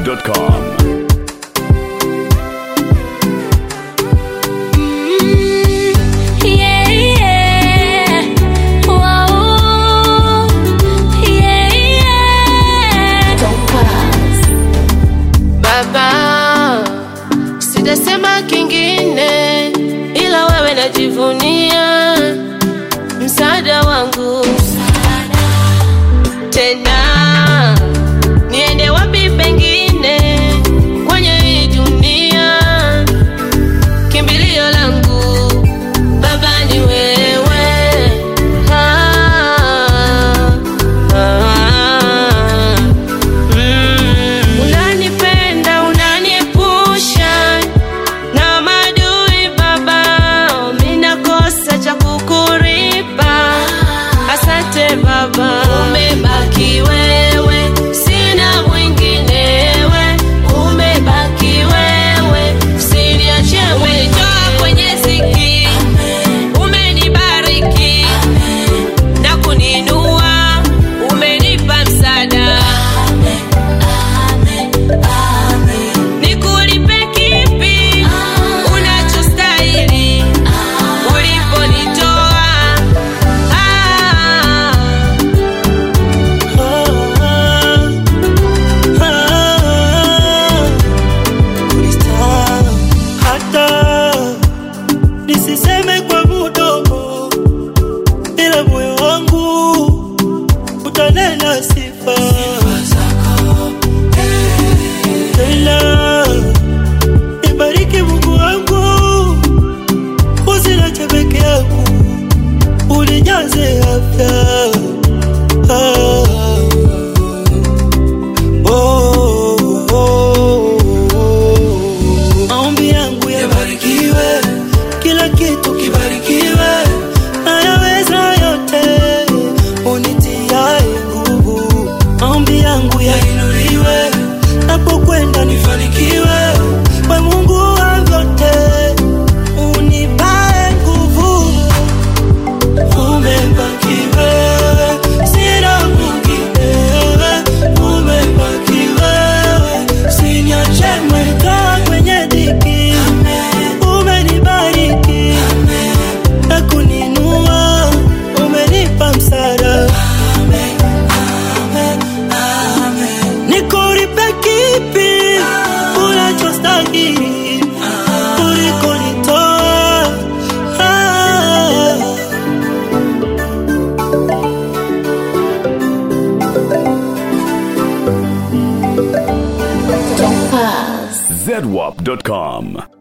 zedwap.com. Yeah, yeah. Wow. Yeah, yeah. Baba, sitasema kingine ila wewe najivunia msaada wangu tena niende wapi pengine kwenye hii dunia kimbilio langu baba ni wewe ah, ah. Mm. Unanipenda, unaniepusha na madui baba, mimi nakosa cha kukuripa. Asante baba, umebaki wewe, sina mwinginewe. Umebaki wewe, usiniache umenitoa kwenye ziki, umenibariki na kuninua, umenipa msaada Nikulipe kipi unachostahili uliponitoa? Ah, hata nisiseme kwa mudomo, ila moyo wangu utanena sifa tena. Nibariki Mungu wangu, usiniache peke yangu, unijaze afya ah. Oh, oh, oh, oh. Maombi yangu yabarikiwe, kila kitu kibarikiwe, nayaweza yote unitiaye nguvu. Maombi yangu yainuliwe, napokwenda nifanikiwe, we Mungu wa vyote unipae nguvu umebaki wewe, sina mwingine wewe, umebaki wewe, usiniache mweka kwenye dhiki, umenibariki na kuninua, umenipa msaada. Nikulipe kipi unachostahili ulikonitoa? Ah. zedwap.com.